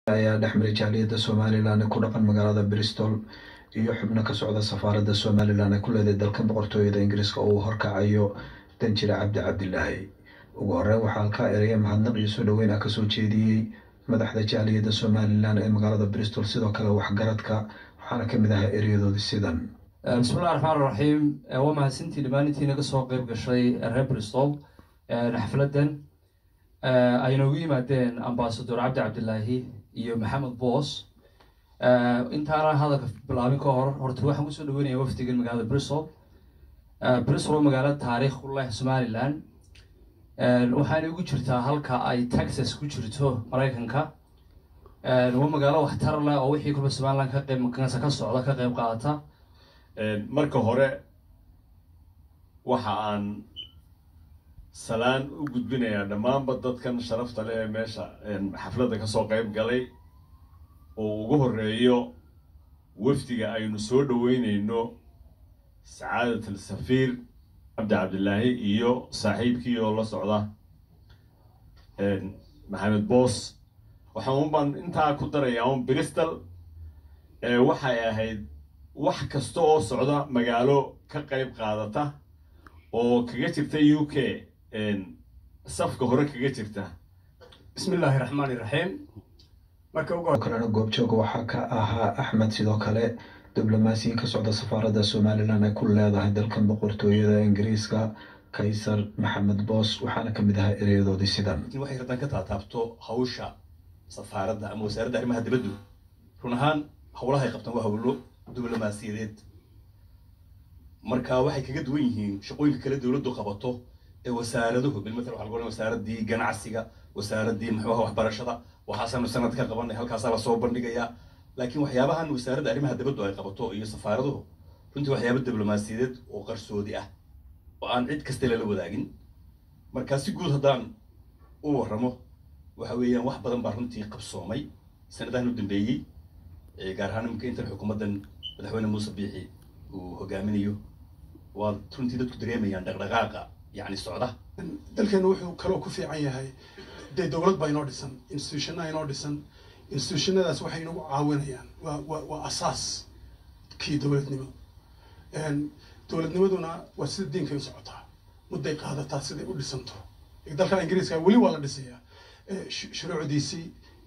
ayaa dhexmaray jaaliyadda somalilan ee ku dhaqan magaalada bristol iyo xubno ka socda safaaradda somalilan ee ku leeday dalka boqortooyada ingiriiska oo uu horkacayo danjire cabdi cabdilaahi ugu horeyn waxaa halkaa eraya mahadnaq iyo soo dhoweyn ah kasoo jeediyey madaxda jaaliyadda somalilan ee magaalada bristol sidoo kale waxgaradka waxaana kamid ahaa ereyadoodii sidan bismillahi raxmaan raxiim waa mahadsantii dhammaantiina kasoo qeyb gashay reer bristol xafladan ay noogu yimaadeen ambasador cabdi cabdilaahi iyo maxamed boos intaana hadalka bilaabin ka hor horta waxaan kusoo dhaweynaya wafdigan magaalada bristol bristol waa magaalo taariikh u leh somalilan waxaana ugu jirtaa halka ay texas ku jirto maraykanka waa magaalo waxtar leh oo wixii kulba somalilan ka qeyb makansa ka socda ka qeyb qaadata marka hore waxa aan salaan u gudbinayaa dhammaanba dadkan sharafta leh ee meesha xafladda kasoo qeyb galay oo ugu horeeyo wafdiga aynu soo dhaweyneyno sacaadat al safiir cabdi cabdilaahi iyo saaxiibkii oo la socda maxamed boos waxaan unbaan intaa ku darayaa un bristol waxay ahayd wax kasta oo socda magaalo ka qeyb qaadata oo kaga jirta u k safka hore kaga jirta bismi illaahi raxmaani raxiim marka ugu kalena goobjooga waxaa ka ahaa axmed sidoo kale diblomaasiyin ka socda safaaradda somalilan ay ku leedahay dalkan boqortooyada ingiriiska kaysar maxamed boos waxaana kamid ahaa ereyadoodii sidan waxay radan ka taataabto hawsha safaaradda ama wasaaradda arrimaha dibaddu run ahaan howlahay qabtaan waa howlo diblomaasiyadeed marka waxay kaga duwan yihiin shaqooyinka kale dowladdu qabato ee wasaaraduhu bilmatal waxa lagu ohan wasaaradii ganacsiga wasaaradii muxuuha waxbarashada waxaasaanu sanad ka qabanay halkaasaa lasoo bandhigayaa laakiin waxyaabahan wasaaradda arrimaha dibaddu ay qabato iyo safaaraduhu runtii waxyaaba diblomaasiyadeed oo qarsoodi ah oo aan cid kasta lala wadaagin marka si guud haddaan u warramo waxa weeyaan wax badan baa runtii qabsoomay sanadahan u dambeeyey gaar ahaan iminka intan xukuumaddan madaxweyne muuse biixi uu hogaaminayo waa runtii dadku dareemayaan dhaqdhaqaaqa yacni socda dalkeenu wuxuu kaloo ku fiican yahay dee dowlad baa inoo dhisan institutionna inoo dhisan institutionadaas waxay inagu caawinayaan waa waa waa asaas kii dowladnimo dowladnimaduna waa sida diinkay u socotaa mudday qaadataa siday u dhisanto dalka ingiriiska weli waa la dhisayaa shuruucdiisii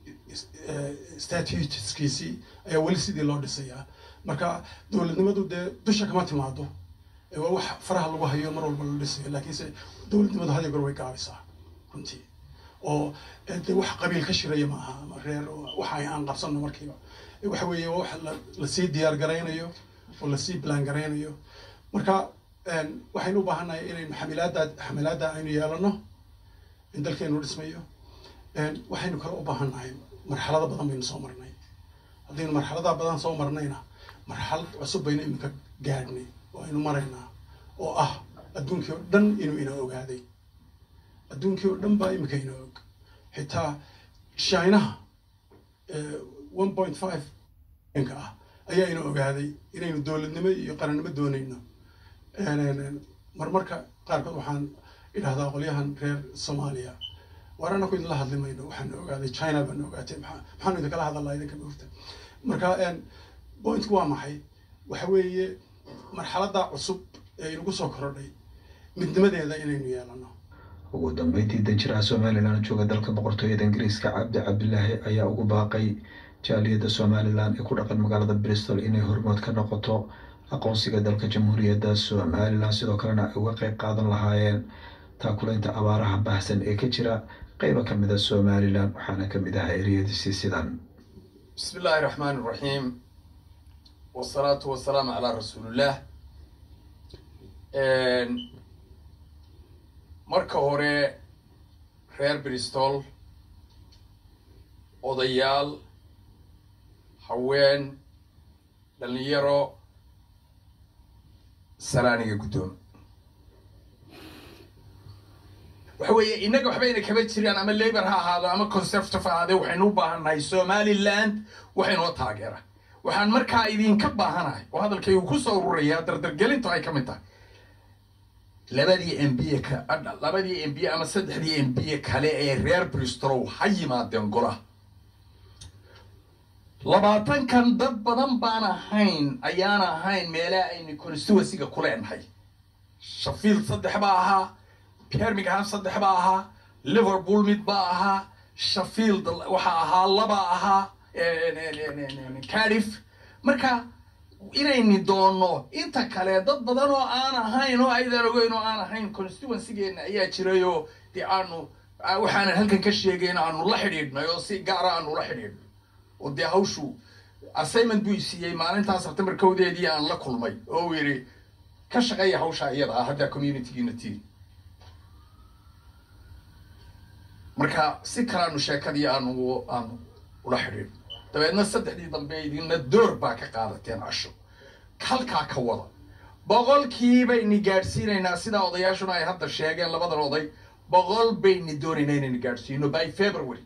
statuteskiisii ayaa weli sidii loo dhisayaa marka dowladnimadu dee dusha kama timaado waa wax faraha lagu hayo mar walba la dhisayo laakiinse dowladnimadu hadiyo goor way gaabisaa runtii oo de wax qabiil ka shiraya ma aha ama reer waxa aan qabsano markiiba waxa weeye wax lasii diyaar garaynayo oo lasii bilaan garaynayo marka waxaynu u baahannahay inaynu xamilaada xamilaada aynu yeelano in dalkeenu dhismayo waxaynu kale u baahannahay marxalado badan baynu soo marnay haddaynu marxaladaha badan soo marnayna marxalad cusub baynu iminka gaadhnay oo aynu maraynaa oo ah adduunkii oo dhan inuu ina ogaaday adduunkii oo dhan baa iminka ina og xitaa chinaha one point five nka ah ayaa ina ogaaday inaynu dowladnimo iyo qarannimo doonayno marmarka qaarkood waxaan idhahdaa qolyahan reer soomaaliya waar anaku idinla hadli mayno waxaan ogaaday china baan ogaatay maa maxaanu idinkala hadalaa idinka maogta marka pointku waa maxay waxa weeye marxaladda cusub ee inagu soo korodhay midnimadeeda inaynu yeelano ugu dambeyntii danjiraha somalilan jooga dalka boqortooyada ingiriiska cabdi cabdilaahi ayaa ugu baaqay jaaliyadda somalilan ee ku dhaqan magaalada bristol inay hormood ka noqoto aqoonsiga dalka jamhuuriyadda somalilan sidoo kalena ay uga qeyb qaadan lahaayeen taakulaynta abaaraha baahsan ee ka jira qeyba ka mid a somalilan waxaana kamid ahaa ereyadiisii sidan bismi illaahi raxmaan iraxiim wasalaatu wasalaamu calaa rasuulillaah marka hore reer bristol odayaal haween dhalinyaro salaaniga guddoom waxa weeye innaga waxba ina kaba jiraan ama labor ha ahaado ama conservative ha ahaadee waxaynu u baahannahay somaliland waxaynoo taageera waxaan markaa idinka baahanahay oo hadalkaygu ku soo ururayaa dardargelintu ay ka mid tahay labadii m b ka labadii m b ama saddexdii m b kale ee reer bristolow ha yimaadeen golaha labaatankan dad badan baan ahayn ayaan ahayn meelaha aynu constituencyga ku leenahay shafield saddex baa ahaa birmingham saddex baa ahaa liverpool mid baa ahaa shafield waxaa ahaa laba ahaa cardiff marka inayni doonno inta kale dad badan oo aan ahayn oo aydaan ogeyn oo aan ahayn constituencygeena ayaa jirayoo dee aanu waxaanan halkan ka sheegayn aanu la xidhiidhnay oo si gaara aanu la xidhiidhnay oo dee hawshu assignment buu isiiyey maalintaa september kowdeedii aan la kulmay oo uu yidhi ka shaqeeya hawsha iyada ah haddaa communitygiina tiin marka si kaleanu sheekadii aanu aanu ula xidhiidhno dabeedna saddexdii dambe idinna door baa ka qaadateen casho halkaa ka wada boqolkii bayni gaadhsiinaynaa sidaa odayaashuna ay hadda sheegeen labadan oday boqol bayni doonaynaa inayni gaadhsiino by february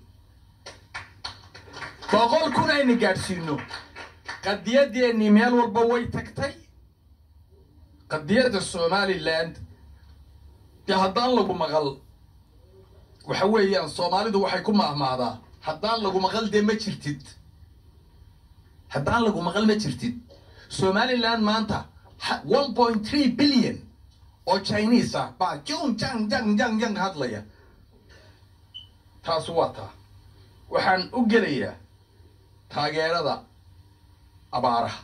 boqol kun ayni gaadhsiino qadiyadeennii meel walba way tagtay qadiyadda somaliland dee haddaan lagu maqal waxa weeyaan soomaalidu waxay ku mahmaadaa haddaan lagu maqal dee ma jirtid haddaan lagu maqal ma jirtid somaliland maanta one point three billion oo chinese ah baa jung jang jang jang jang hadlaya taasu waa taa waxaan u gelayaa taageerada abaaraha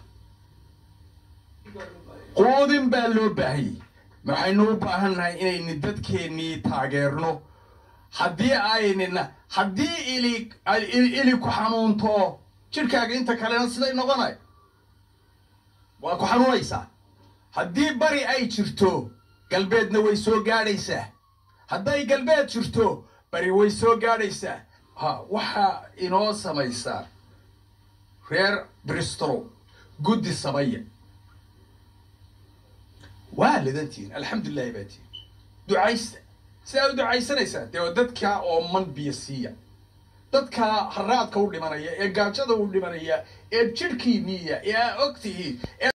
quudin baa loo baahayey waxaynu u baahannahay inaynu dadkeennii taageerno haddii aynina haddii ili ili ku xanuunto jidhkaaga inta kalena siday noqonay waa ku xanuunaysaa haddii bari ay jirto galbeedna way soo gaadhaysaa hadday galbeed jirto bari way soo gaadhaysaa ha waxaa inoo samaysaa reer bristol guddi samaya waa lidantihin alxamdulilahi baa tihin ducaysta sidaa u ducaysanaysaa dee dadka oo man biyo siiya dadka haraadka u dhimanaya ee gaajada u dhimanaya ee jidhkiiniya ee aa og tihiin